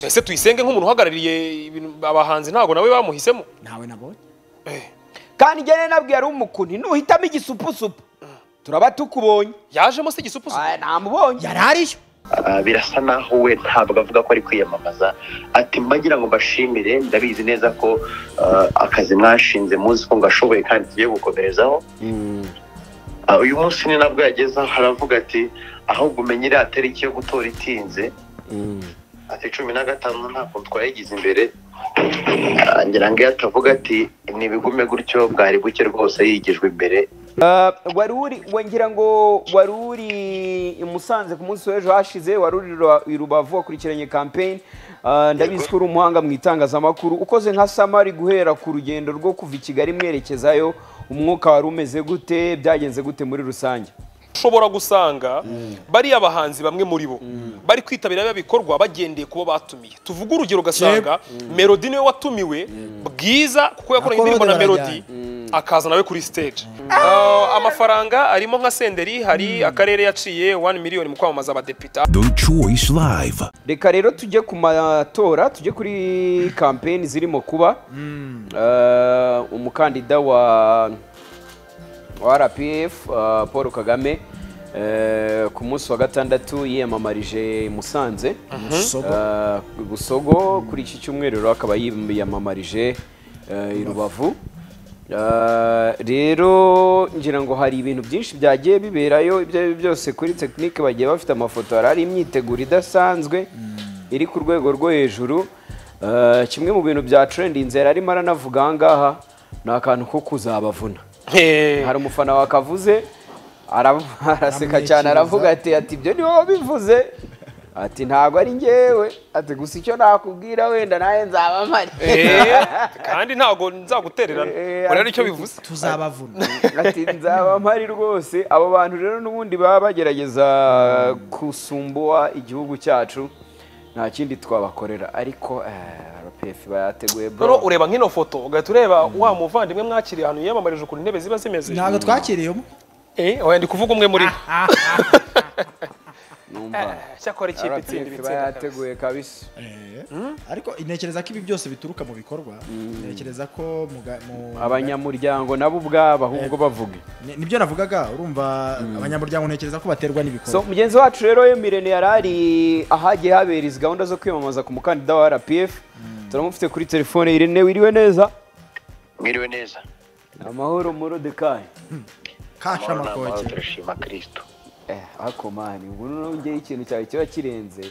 ese tuyisenge nk'umuntu uhagarariye ibintu abahanzi ntabwo nawe bamuhisemo ntawe nabonye Eh, kandi njye nari nabwiye ari umukunti nuhitamo igisupusupu turaba tukubonye yajemo se igisupusu Ah, namubonye yari ariyo Ah, birasa naho we ntabwo avuga ko ari kwiyamamaza ati mbagira ngo mbashimire ndabizi neza ko ah, akazi mwashinze muzi ko ngashoboye kandi tugiye gukomerezaho Ah, uyu munsi ni nabwo yageze aho aravuga ati ahubwo umenye iriya tariki yo gutora itinze ati cumi na gatanu ntabwo twayigize imbere Ah, ngira ngo iyo atavuga ati ntibigume gutyo bwari buke rwose yigijwe imbere wari uri we ngira ngo wari uri i Musanze ku munsi w'ejo hashize wari uri Ruba- i Rubavu wakurikiranye kampeyini ndabizi ko uri umuhanga mu itangazamakuru ukoze nka samari guhera ku rugendo rwo kuva i kigali mwerekezayo umwuka wari umeze gute byagenze gute muri rusange ushobora gusanga bariya bahanzi bamwe muri bo bari kwitabira biba bikorwa bagendeye kubo batumiye tuvuge urugero ugasanga melodi niwe watumiwe bwiza kuko yakoranye Akora indirimbo na melodi batarajyanye. akaza nawe kuri stage Ah, amafaranga arimo nka senderi hari akarere yaciye 1 miliyoni mu kwamamaza abadepite The Choice Live. reka rero tujye ku matora tujye kuri kampeyini zirimo kuba Eh, umukandida wa wa rpf eh, paul kagame eh, ku munsi wa gatandatu yiyamamarije i musanze Eh, busogo kuri iki cyumweru rero akaba yiyamamarije eh, i rubavu Eh, rero ngira ngo hari ibintu byinshi byagiye biberayo ibyo ari byo byose kuri tekinike bagiye bafite amafoto hari hari imyiteguro idasanzwe iri ku rwego rwo hejuru Eh, kimwe mu bintu bya trendinze yari arimo aranavuga aha ngaha ni akantu ko kuzabavuna hari umufana wakavuze ara- araseka cyane Amwekereza. aravuga ati ati ibyo niwe wabivuze ati ntabwo ari ngewe ati gusa icyo nakubwira wenda nawe nzaba mpari Eh, kandi ntago nzagutererana Eh, urabona icyo bivuze tuzabavuna ati nzaba mpari rwose abo bantu rero n'ubundi baba bagerageza gusumbuwa igihugu cyacu nta kindi twabakorera ariko eh, rpf bayateguye Noneho bro ureba nk'ino foto ugahita ureba wa muvandimwe mwakiriye ahantu yiyamamarije ukuntu intebe ziba zimeze ntabwo twakiriyemo eh wenda kuvuga umwe muri bo numva cyakora ikipe itsinda rpf ibitsinda kabiri. bayateguye kabisa ariko ntekereza ko ibi byose bituruka mu bikorwa ntekereza ko mu ga- mu- abanyamuryango nabo ubwabo ahubwo bavuge Ni- nibyo navugaga urumva abanyamuryango ntekereza ko baterwa so n'ibikorwa mugenzi wacu rero emirene yari ari ahagiye habera izi gahunda zo kwiyamamaza ku mukandida wa rpf turamufite kuri telefone irene wiriwe neza mwiriwe neza amahoro murodekayi kasha Amahoro n'amahoro, amakoke turashima kirisito ako mani ubu noneho ngewe ikintu cyawe kiba kirenze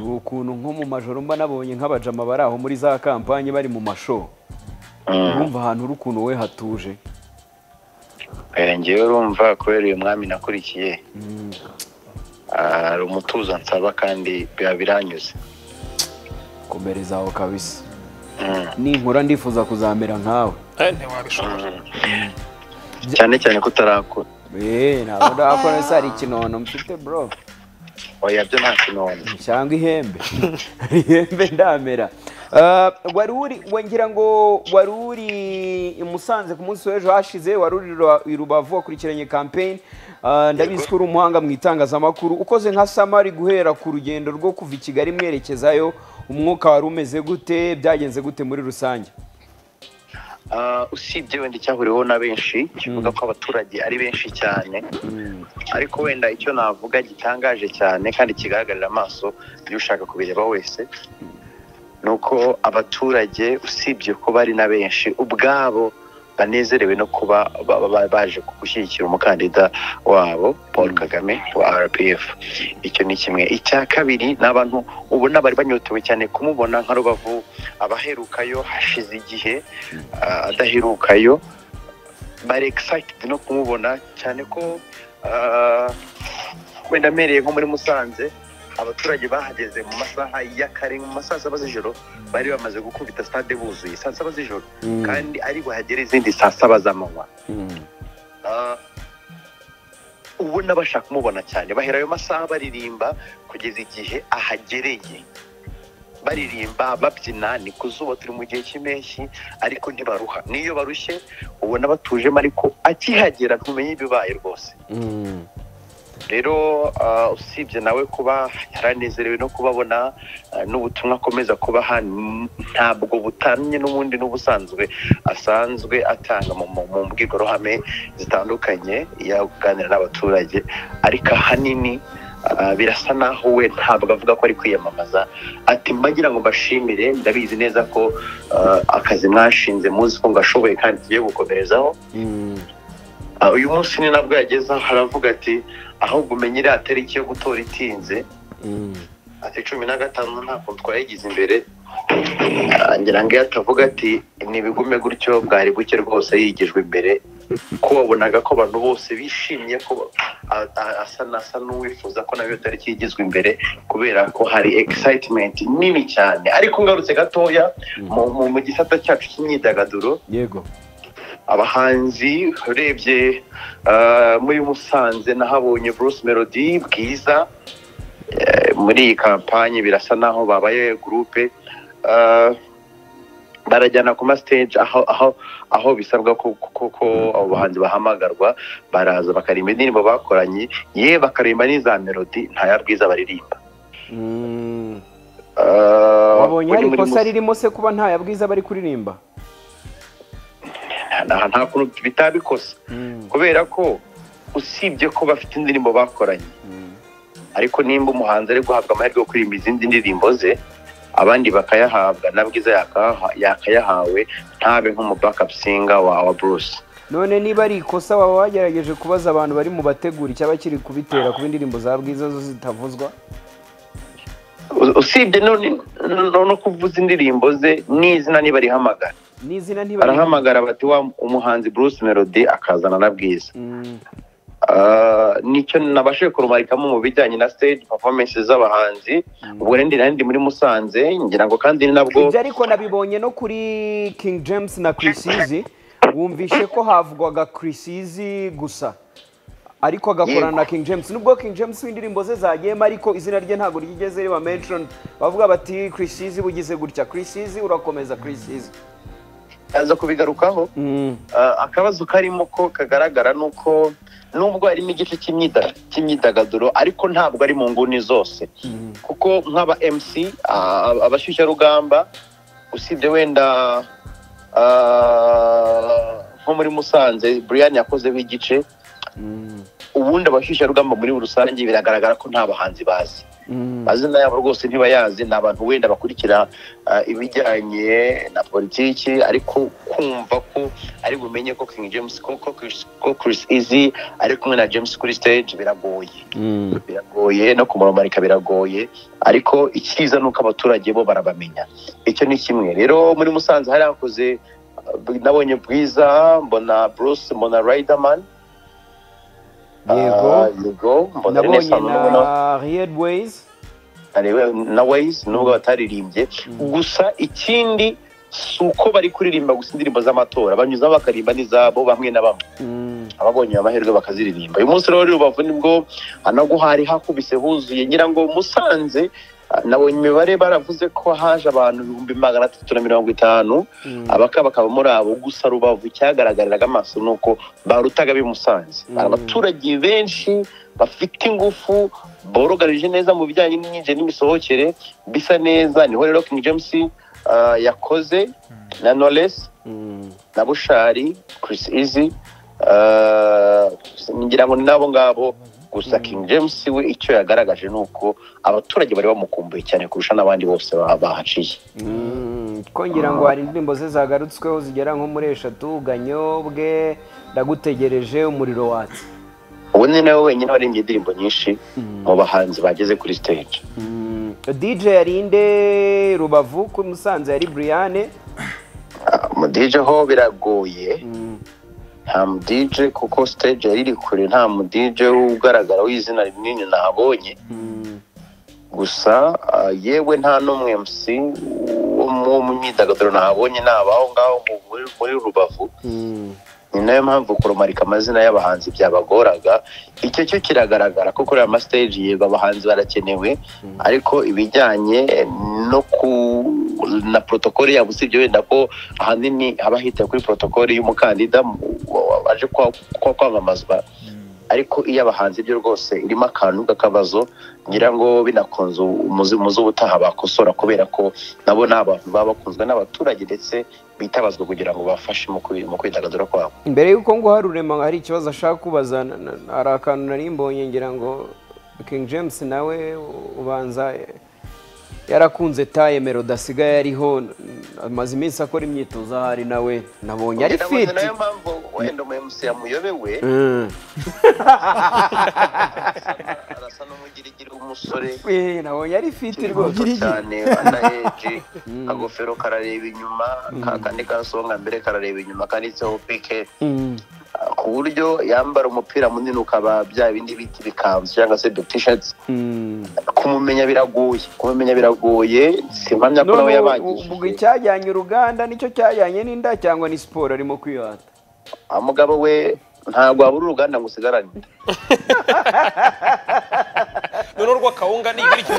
ni ukuntu nko mu majoro mba nabonye nk'abajama bari aho muri za kampanye bari mu masho urumva ahantu uri ukuntu we hatuje ngewe urumva kubera uyu mwami nakurikiye Ah, hari umutuzo nsaba kandi biba biranyuze komereza aho kabisa Mm. ninkura ndifuza kuzamera nkawe Eh, ntiwabishobora cyane cyane ko utarakura Eh, ntabwo ndakora se hari ikinono mfite bro oya byo nta kinoni cyangwa ihembe ihembe ndamera Ah, wari uri we ngira ngo wari uri i musanze ku munsi w'ejo hashize wari uri Ruba- i rubavu wakurikiranye kampeyini ndabizi ko uri umuhanga mu itangazamakuru ukoze nka samari guhera ku rugendo rwo kuva i kigali mwerekezayo umwuka wari umeze gute byagenze gute muri rusange Ah, usibye wenda icyahuriweho na benshi kivuga ko abaturage ari benshi cyane ariko wenda icyo navuga gitangaje cyane kandi kigaragarira amaso iyo ushaka kubireba wese ni uko abaturage usibye ko bari na benshi ubwabo banezerewe no kuba ba- ba- ba- baje gushyigikira umukandida wabo paul kagame wa rpf icyo ni kimwe icya kabiri ni abantu ubona bari banyotewe cyane kumubona nka rubavu abaherukayo hashize igihe ah, adaherukayo bari excited no kumubona cyane ko ah, wenda amereye nko muri musanze abaturage bahageze mu masaha y'akare mu masaha saba z'ijoro bari bamaze gukubita stade buzuye saa saba z'ijoro kandi ari buhagere izindi saa saba z'amanywa Ah, ubona bashaka kumubona cyane bahera ayo masaha baririmba kugeza igihe ahagereye baririmba babyina ni ku zuba turi mu gihe cy'impeshyi ariko ntibaruha n'iyo barushye ubona batujemo ariko akihagera ntumenye ibibaye rwose rero ah, usibye nawe kuba yaranezerewe no kubabona ah, n'ubutumwa akomeza kubaha n- ntabwo butamye n'ubundi n'ubusanzwe asanzwe atanga mu- mu mu mbwirwaruhame zitandukanye yaganira n'abaturage ariko ahanini ah, birasa naho we ntabwo avuga ko ari kwiyamamaza ati mbagira ngo mbashimire ndabizi neza ko ah, akazi mwashinze muzi ko ngashoboye kandi tugiye gukomerezaho Ah, uyu munsi ni nabwo yageze aho aravuga ati ahubwo umenye iriya tariki yo gutora itinze ati cumi na gatanu ntabwo twayigize imbere Ah, ngira ngo iyo atavuga ati ntibigume gutyo bwari buke rwose yigijwe imbere ko wabonaga ko abantu bose bishimye ko a- a- asa n'asa n'uwifuza ko nayo tariki yigizwe imbere kubera ko hari excitement nini cyane ariko ngarutse gatoya mu- mu- mu gisata cyacu cy'imyidagaduro yego abahanzi urebye ah, muri musanze nahabonye bruce melody bwiza Eh, muri iyi kampanye birasa naho babaye gurupe Ah, barajyana ku mastage aho aho aho bisabwa ko ko- ko abo bahanzi bahamagarwa baraza bakarimba indirimbo bakoranye ye bakarimba n'iza melody nta ya bwiza baririmba Ah, wabonye muri- hari muri ikosa Musanze- ririmo se kuba nta yabwiza bari kuririmba nta nta kuntu bitabikosa kubera ko usibye ko bafite indirimbo bakoranye ariko nimba umuhanzi ari guhabwa amahirwe yo kuririmba izindi ndirimbo ze abandi bakayahabwa na bwiza yakaha- yakayahawe ntabe nk'umu backup singer wa wa Bruce none niba ari ikosa waba wagerageje kubaza abantu bari mu bategura icyaba kiri kubitera kuba indirimbo za bwiza zo zitavuzwa U- usibye none no- no kuvuza indirimbo ze n'izina ntibarihamagara n'izina ntibari barahamagara bati wa umuhanzi Bruce Melody akazana na bwiza Mm, Ah, nicyo nabashije kurumarikamo mu bijyanye na stage performance z'abahanzi ubwo rero ndi nari ndi muri Musanze ngira ngo kandi ni nabwo ibyo ariko nabibonye no kuri king james na krisizi wumvishe ko havugwaga krisizi gusa ariko agakorana na king james nubwo king james w'indirimbo ze zagiyemo ariko izina rye ntabwo ryigeze riba mention bavuga bati krisizi bugize gutya krisizi urakomeza krisizi aza kubigarukaho Ah, akabazo karimo ko kagaragara ni uko nubwo harimo igice cy'imyida- cy'imyidagaduro ariko ntabwo ari mu nguni zose kuko nk'aba mc ah, abashyushyarugamba usibye wenda ah, nko muri musanze brian yakozeho igice ubundi abashyushyarugamba muri rusange biragaragara ko nta bahanzi bazi amazina yabo rwose ntibayazi ni abantu wenda bakurikira ah, ibijyanye na politiki ariko kumva ko ari bumenye ko King James ko ko Chris, ko Chris Easy ari kumwe na James kuri stage biragoye biragoye no kumumarika biragoye ariko icyiza ni uko abaturage bo barabamenya icyo ni kimwe rero muri Musanze hari hakoze ah, nabonye Bwiza mbona Bruce mbona Riderman ah, Yego. yego mbona nabonye Renaissance mbona- na red ways arewe na Waze nubwo bataririmbye gusa ikindi si uko bari kuririmba gusa indirimbo z'amatora banyuzamo bakaririmba n'izabo bamwe na bamwe ababonye ayo mahirwe bakaziririmba uyu munsi rero uri rubavu nibwo hanaguhari hakubise huzuye ngira ngo musanze ah, nabonye imibare baravuze ko haje abantu ibihumbi magana atatu na mirongo itanu abaka bakaba muri abo gusa rubavu cyagaragariraga amaso ni uko barutaga bimusanze Mm. hari abaturage benshi bafite ingufu borogarije neza mu bijyanye n'imyinjire n'imisohokere bisa neza niho rero king james ah, yakoze na knowless na bushari chris easy ah, ngira ngo ni nabo ngabo gusa king james we icyo yagaragaje ni uko abaturage bari bamukumbuye cyane kurusha n'abandi bose ba- bahaciye ko ngira ngo hari indirimbo ze zagarutsweho zigera nko muri eshatu ganyobwe ndagutegereje umuriro watse ubu ni nawe wenyine waririmbye indirimbo nyinshi mu bahanzi bageze kuri stage dj yarinde rubavu ku musanze yari buriyane Ah, mu DJ ho biragoye nta mu DJ kuko stage yari iri kure nta mu DJ ugaragara w'izina rinini nabonye gusa ah, yewe nta n'umwe MC wo mu wo mu myidagaduro nabonye ni abaho ngaho mu- muri, muri rubavu ni nayo mpamvu kurumarika amazina y'abahanzi byabagoraga icyo cyo kiragaragara ko kuri aya mastage yego abahanzi barakenewe ariko ibijyanye no ku na protokole yabo usibye wenda ko ahanini haba hitaye kuri protokole y'umukandida mu- wa- wa- waje kwa- kwa- kwamamazwa ariko iyo abahanzi byo rwose irimo akantu k'akabazo ngira ngo binakunze umuzi umuzi ubutaha bakosora kubera ko nabo ni abantu baba bakunzwe n'abaturage ndetse bitabazwa kugira ngo bafashe mu kwi- mu kwidagadura kwabo mbere y'uko ngo hari urema hari ikibazo ashaka kubaza na- na- hari akantu nari mbonye ngira ngo King James nawe ubanza yarakunze taye melody asigaye ariho amaze iminsi akora imyitozo ahari nawe nabonye ari Ndabaza fiti nayo mpamvu wenda umu MC yamuyobewe Mm. arasa n'umugirigiri w'umusore Eh, nabonye ari fiti kiri rwose muto cyane anaheje agofero karareba inyuma kakandi kasonga mbere karareba inyuma kanditseho pike Mm. ku buryo yambara umupira munini ukaba bya bindi biti bikanzu cyangwa se tishati Mm. kumumenya biragoye kumumenya biragoye simpamya ko nawe none ubu- ubwo yabangishije icyajyanye uruganda nicyo cyajyanye n'inda cyangwa ni siporo arimo kwihata Ah, mugabo we ntabwo wabura uruganda ngo usigarane noneho rw'akawunga ni ibiryo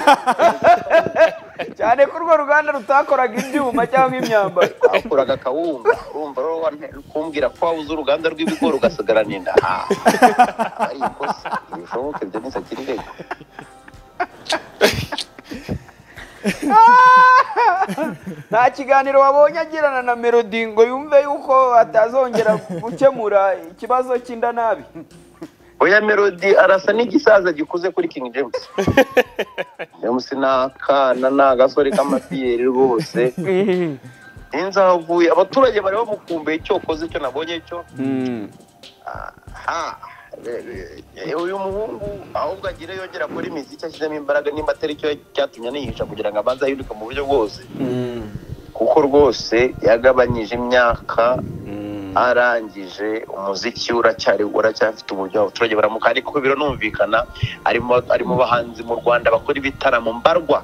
cyane ko urwo ruganda rutakoraga ibyuma cyangwa imyambaro akuraga akawunga urumva rero wane- kumbwira ko wabuze uruganda rw'ibigori ugasigarana inda Ah, ari ikosa bishoboke ibyo ntisakiri intego nta kiganiro wabonye agirana na melody ngo yumve yuko atazongera gukemura ikibazo cy'inda nabi oya melody arasa n'igisaza gikuze kuri king james james ni akana ni agasore k'amapiyeri rwose inzavuye abaturage bari bamukumbuye icyo ukoze icyo nabonye cyo aha re- re- uyu muhungu ahubwo agire yongera akora imiziki ashyizemo imbaraga nimba atari cyo cyatumye anihisha kugira ngo abanze ahinduke mu buryo bwose kuko rwose yagabanyije imyaka arangije umuziki we uracyari uracyafite uburyo abaturage baramuka ariko biranumvikana arimo ari mu bahanzi mu rwanda bakora ibitaramo mbarwa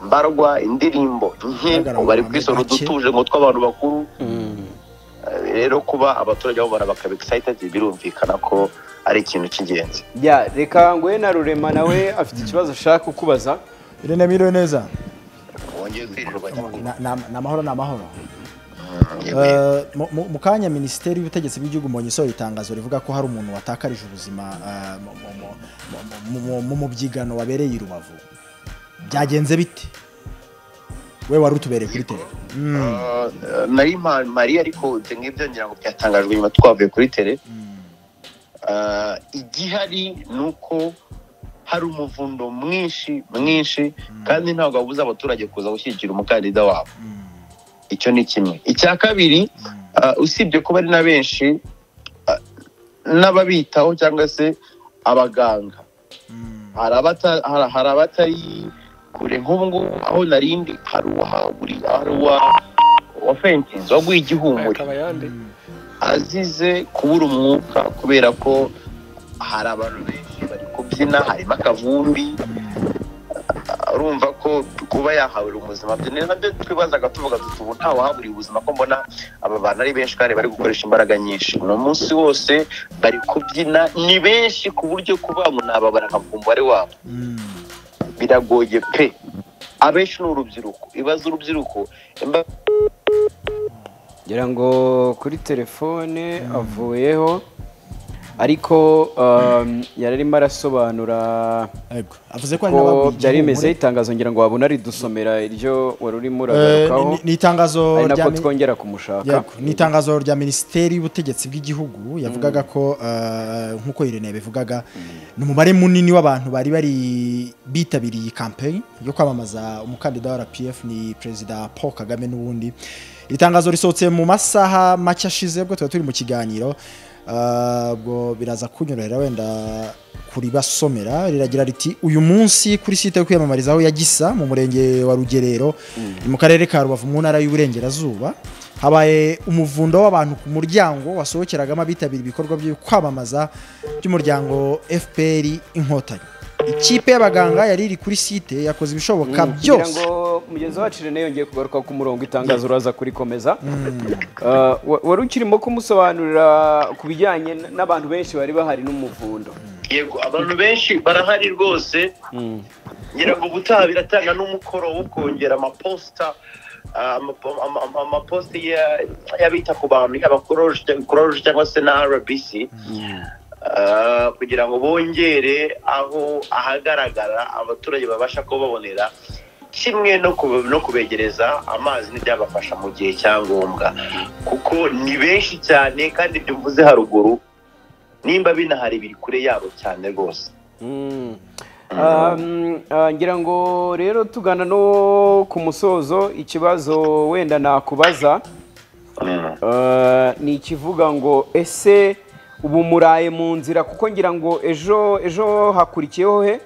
mbarwa indirimbo nke Agaragara bari mu kwisora make. udutuje ngo tw'abantu bakuru Eh, rero kuba abaturage babona bakaba excited birumvikana ko ari ikintu cy'ingenzi ya reka nguhe na rurema nawe afite ikibazo ashaka kukubaza irene miriwe neza wongeye kwirirwa nyakubahwa. Na- na- ni amahoro ni amahoro Yemeye. Eh, mu- mu- mu kanya minisiteri y'ubutegetsi bw'igihugu mbonye isohora itangazo rivuga ko hari umuntu watakarije ubuzima eh, mu- mu- mu- mu- mu- mu- mu mubyigano wabereye i rubavu byagenze bite we wari utubereye kuri tele Ah, nari mpa- mariya ariko ibyo ngibyo ngira ngo byatangajwe nyuma twavuye kuri tere Ah, igihari ni uko hari umuvundo mwinshi mwinshi kandi ntabwo wabuze abaturage kuza gushyigikira umukandida wabo icyo ni kimwe icya kabiri ah, usibye kuba ari na benshi ah, n'ababitaho cyangwa se abaganga hari abata- hari- hari abatari kure nk'ubu ngubu aho narindi hari uwahaguri hari uwa wa fentins waguye igihumuri akaba yande azize kubura umwuka kubera ko hari abantu benshi bari kubyina harimo akavumbi Ah, urumva ko kuba yahabura ubuzima bye ni nabyo twibazaga tuvuga tuti ubu ntawahaburiye ubuzima ko mbona aba bantu ari benshi kandi bari gukoresha imbaraga nyinshi ni umunsi wose bari kubyina ni benshi ku buryo kuba ngo nababara nkavuga umubare wabo biragoye pe abenshi ni urubyiruko ibibazo urubyiruko imba- ngira ngo kuri telefone avuyeho ariko um, yari arimo arasobanura Ego. avuze ko hari ko n'ababwiye byari igihumuri. bimeze itangazo ngira ngo wabona ridusomera iryo wari urimo Eh, uragarukaho ni- ni itangazo ari rya nako mi- twongera kumushaka Yego, ni itangazo rya minisiteri y'ubutegetsi bw'igihugu yavugaga ko eh, nk'uko Irene yabivugaga ni umubare munini w'abantu bari bari bitabiriye iyi campaign yo kwamamaza umukandida wa RPF ni perezida Paul Kagame n'ubundi iri tangazo risohotse mu masaha make ashize ubwo tuba turi mu kiganiro eh, ubwo biraza kunyorohera wenda kuribasomera riragira riti uyu munsi kuri site yo kwiyamamarizaho ya gisa mu murenge wa rugerero ni mu karere ka rubavu mu ntara y'uburengerazuba habaye umuvundo w'abantu ku muryango wasohokeragamo abitabira ibikorwa byo kwamamaza by'umuryango fpr inkotanyi ikipe y'abaganga yari iri kuri site yakoze ibishoboka kugira byose ngo mugenzi wacu Irene yongeye kugaruka ku murongo itangazo uraza kurikomeza Uh, wa- wari ukirimo kumusobanurira ku bijyanye n- n'abantu benshi bari bahari n'umuvundo yego abantu benshi barahari rwose ngira ngo ubutaha biratanga n'umukoro wo kongera amaposita ah, ama- ama- ama- amaposita ya- y'abita ku bantu yaba kuroje cyangwa se na rbc ah, kugira ngo bongere aho ahagaragara abaturage babasha kuba babonera kimwe no ku- no kubegereza amazi n'ibyabafasha mu gihe cya ngombwa kuko ni benshi cyane kandi ibyo mvuze haruguru nimba binahari biri kure yabo cyane rwose Mm. Um, ah, ngira ngo rero tugana no ku musozo ikibazo wenda nakubaza Mm. Ah, ni ikivuga ngo ese ubu muraye mu nzira kuko ngira ngo ejo ejo hakurikiyeho he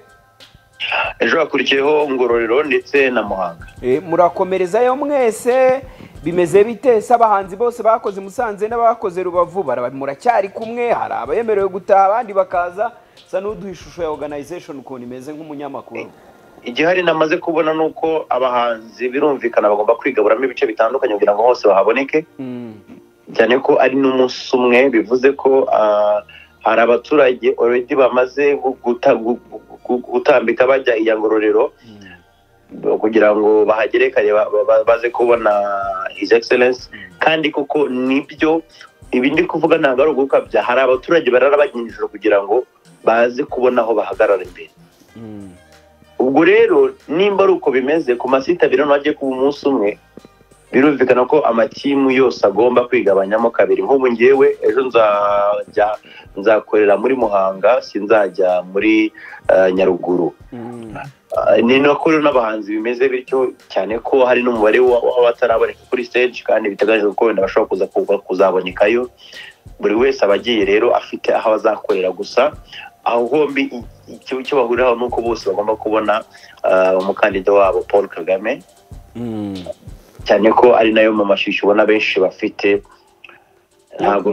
ejo hakurikiyeho ngororero ndetse na muhanga Eh, murakomerezayo mwese bimeze bite se abahanzi bose bakoze musanze n'abakoze rubavu baraba- muracyari kumwe hari abemerewe gutaha abandi bakaza sa n'uduha ishusho ya organization ukuntu imeze nk'umunyamakuru igihari namaze kubona ni uko abahanzi birumvikana bagomba kwigaburamo ibice bitandukanye kugira ngo hose bahaboneke Mm. cyane ko ari n'umunsi umwe bivuze ko ah, hari abaturage already bamaze gu- guta- gu- gu- gutambika bajya iya ngororero kugira ngo bahagere kare ba- ba- ba- baze kubona his excellence kandi koko nibyo ibi ndi kuvuga ntabwo ari ugukabya hari abaturage barara bajya ijoro kugira ngo baze kubona aho bahagarara imbere Mm. ubwo rero nimba ari uko bimeze ku masita abiri noneho agiye kuba umunsi umwe birumvikana ko amakimu yose agomba kwigabanyamo kabiri nk'ubu ngewe ejo nzajya nzakorera muri muhanga sinzajya muri eh, nyaruguru Mm. Ah, ni nako rero n'abahanzi bimeze bityo cyane ko hari n'umubare wa- w'abataraboneka kuri stage kandi biteganyijwe ko wenda bashobora kuza kuza- kuzabonekayo buri wese aba agiye rero afite aho azakorera gusa aho hombi i- icyo icyo bahuriraho ni uko bose bagomba kubona ah, umukandida wabo paul kagame Mm. cyane ko ari nayo mu mashusho ubona benshi bafite ntabwo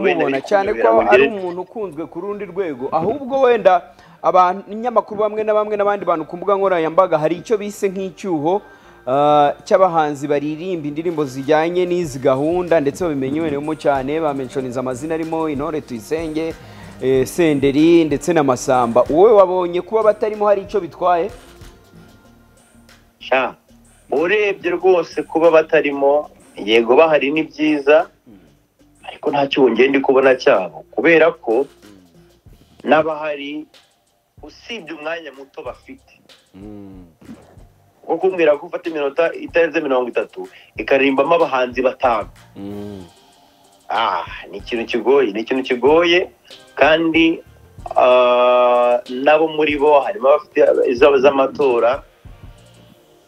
Ntabwo benda umubona bikunda cyane ko biramugere- ari umuntu ukunzwe ku rundi rwego ahubwo wenda abanyamakuru bamwe na bamwe n'abandi bantu ku mbuga nkoranyambaga hari icyo bise nk'icyuho ah, cy'abahanzi baririmba indirimbo zijyanye n'izi gahunda ndetse babimenyereyemo cyane bamenshoniza amazina arimo intore tuyisenge eh, senderi ndetse na masamba wowe wabonye kuba batarimo hari icyo bitwaye Sha, urebye rwose kuba batarimo yego bahari ni byiza ariko nta cyuho ngenda kubona cyabo kubera ko n'abahari usibye umwanya muto bafite nko kumbwira ko ufata iminota itarenze mirongo itatu ikaririmbamo abahanzi batanu ah ni ikintu kigoye ni ikintu kigoye kandi ah, nabo muri bo harimo abafite izaba z'amatora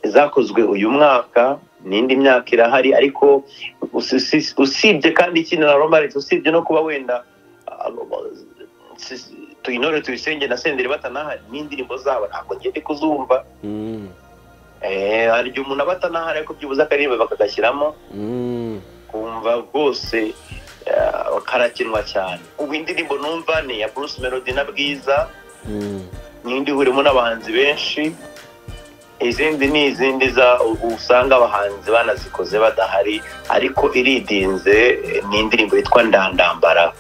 zakozwe uyu mwaka n'indi myaka irahari ariko usi- usi- usibye kandi ikindi na romarite usibye no kuba wenda ah, si- tuyinore tuyisenge na senderi batanahari n'indirimbo zabo ntabwo ngende kuzumva Eh, hari igihe umuntu aba atanahari ariko byibuze akaririmba bakagashyiramo kumva rwose eh, karakinwa cyane ubu indirimbo numva ni iya bruce melody na bwiza n'indi ihurimo n'abahanzi benshi izindi ni izindi za- u- usanga abahanzi banazikoze badahari ariko iridinze eh, ni indirimbo yitwa ndandambara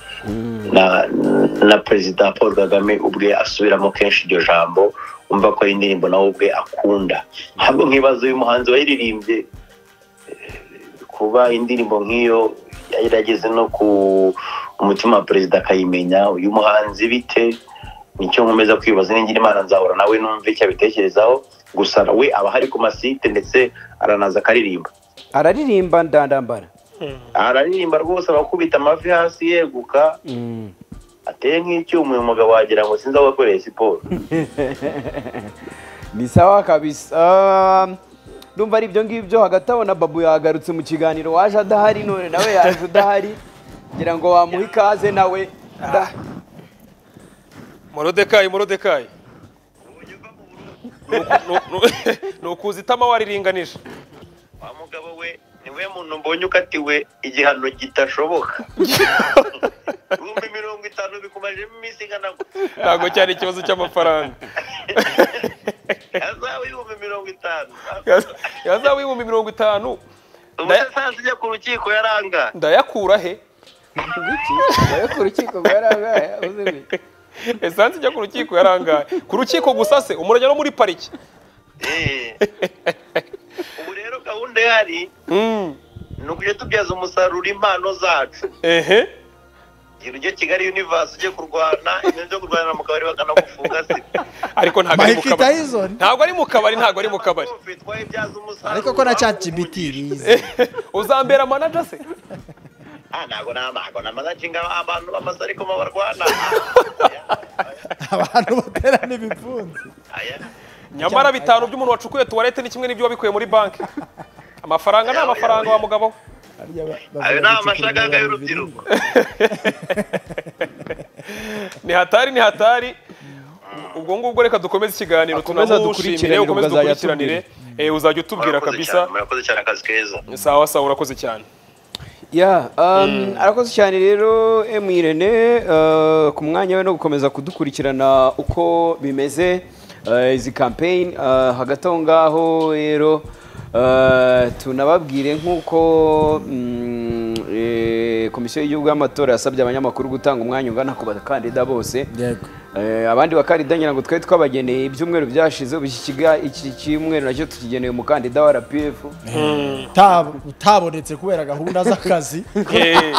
na na perezida paul kagame ubwe asubiramo kenshi iryo jambo umva ko ari indirimbo nawe ubwe akunda ntabwo nk'ibazo uyu muhanzi wayiririmbye eh, kuba indirimbo nk'iyo yarageze no ku umutima wa perezida akayimenya uyu muhanzi bite nicyo nkomeza kwibaza n'ingira imana nzahura nawe numve icyo abitekerezaho gusa we aba ahari ku masite ndetse aranaza akaririmba araririmba ndandambara araririmba rwose abakubita amavi hasi yeguka ateye nk'icyuma uyu mugabo wagira ngo sinzi aho wakoreye siporo ni sawa kabisa Um, ndumva ari ibyo ngibyo hagati aho na babu yagarutse mu kiganiro waje adahari none nawe yaje udahari ngira ngo wamuha ikaze nawe Da- morodekayi morodekayi Ni uku- ni uku- ni ukuza itama wariringanisha wa mugabo we ni we muntu mbonye ukatiwe igihano kitashoboka ibihumbi mirongo itanu bikumarije iminsi ingana gutya ntabwo cyari ikibazo cy'amafaranga yazawe ibihumbi mirongo itanu yazaba ibihumbi mirongo itanu ubusa sansi ujya ku rukiko yaranga ndayakura he Ngiki, nawe ku rukiko rwarangaye uzimi esansi ijya ku rukiko yarangaye ku rukiko gusa se umurajya no muri pariki ubu rero gahunda ihari Mm, ni ukujya tubyaza umusaruro impano zacu ehe gira ujye kigali universe ujye kurwana ibintu byo kurwanira mu kabari bakanagufunga se ariko ntabwo ari mu Mike kabari Tyson ntabwo ari mu kabari ntabwo ari mu kabari bitwaye ibyaza umusaruro ariko ko na chat GPT bize uzambera manager se Ah, ntabwo ni amago ni amazajinga abantu bamaze ariko mo barwana abantu baterana ibipfunsi Aya. nyamara bitanu by'umuntu wacukuye tuwarete ni kimwe n'ibyo wabikuye muri banki amafaranga ni amafaranga wa mugabo we. Harya ba- ayo ni bavuga gucukura amashagaga ibiraro y'urubyiruko ni hatari ni hatari ubwo ngubwo reka dukomeze ikiganiro Akomeza tunamushimire dukurikiranire, ukomeze ubwo azajya dukurikiranire Eh, uzajya utubwira murakoze cyane kabisa murakoze cyane akazi keza sawa sawa urakoze cyane ya um, arakoze cyane rero emu irene uh, ku mwanya we no gukomeza kudukurikirana uko bimeze uh, izi campaign uh, hagati aho ngaho rero uh, tunababwire nk'uko mm, eh, komisiyo y'igihugu y'amatora yasabye abanyamakuru gutanga umwanya ungana ku bakandida bose Yego. Eh, abandi bakandida ngira ngo twari twabageneye ibyumweru byashize ubu iki kiga- iki cyumweru nacyo tukigeneye umukandida wa RPF Tab- utabonetse kubera gahunda z'akazi Eh,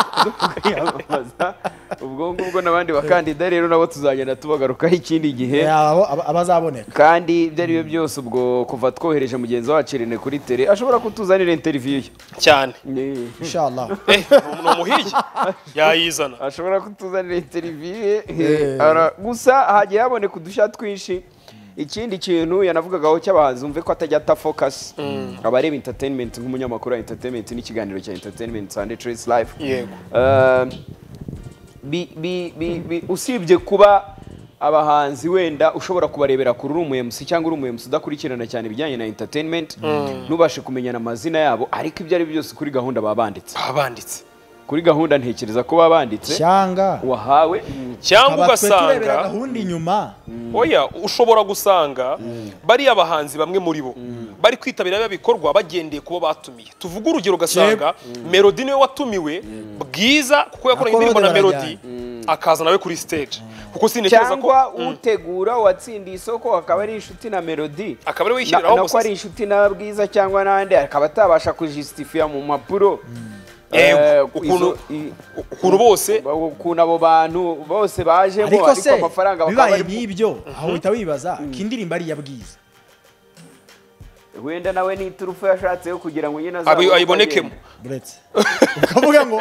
kwiyamamaza ubwo ngubwo n'abandi bakandida rero nabo tuzagenda tubagarukaho ikindi gihe yabo aba- abazaboneka kandi ibyo ari byo byose ubwo kuva twohereje mugenzi wacu irene kuri tere ashobora kutuzanira interiviyu ye cyane Ni- inshallah Eh, ni umuhigi yayizana ashobora kutuzanira interiviyu ye Eh. Ara- gusa hagiye haboneka udushya twinshi ikindi kintu yanavugagaho cy'abahanzi umve ko atajya atafokasi abareba interinimenti nk'umunyamakuru wa interinimenti n'ikiganiro cya interinimenti sande tresi live yego Uh, bi- bi- bi- bi- usibye kuba abahanzi wenda ushobora kubarebera kuri uri umuyemusi cyangwa uri umuyemusi udakurikirana cyane ibijyanye na entertainment ntubashe kumenyana amazina yabo ariko ibyo ari byo byose kuri gahunda baba banditse babanditse kuri gahunda ntekereza ko baba banditse cyanga wahawe cyangwa aba twe turebera ugasanga gahunda inyuma oya ushobora gusanga bariya bahanzi bamwe muri bo bari kwitabira biba bikorwa bagendeye kubo batumiye tuvuge urugero ugasanga melodi niwe watumiwe bwiza kuko yakoranye Nako indirimbo na bode melodi akaza nawe kuri stage kuko sintekereza ko cyangwa utegura uwatsindiye isoko akaba ari inshuti na melodi Akaba ari we Na- yishyiriraho nako gusa ari inshuti na bwiza cyangwa n'andi akaba atabasha kujisitifiya mu mpapuro Yego, Eh, ukuntu- izo- i- ukuntu bose ukuntu abo bantu bose bajemo ariko se bakaba bibaye bari- n'ibyo aho uhita wibaza ko indirimbo ari iya bwiza wenda nawe ni iturufu yashatse yo kugira ngo nyine abi- azabone uko ayibonekemo agenda. buretse ukavuga ngo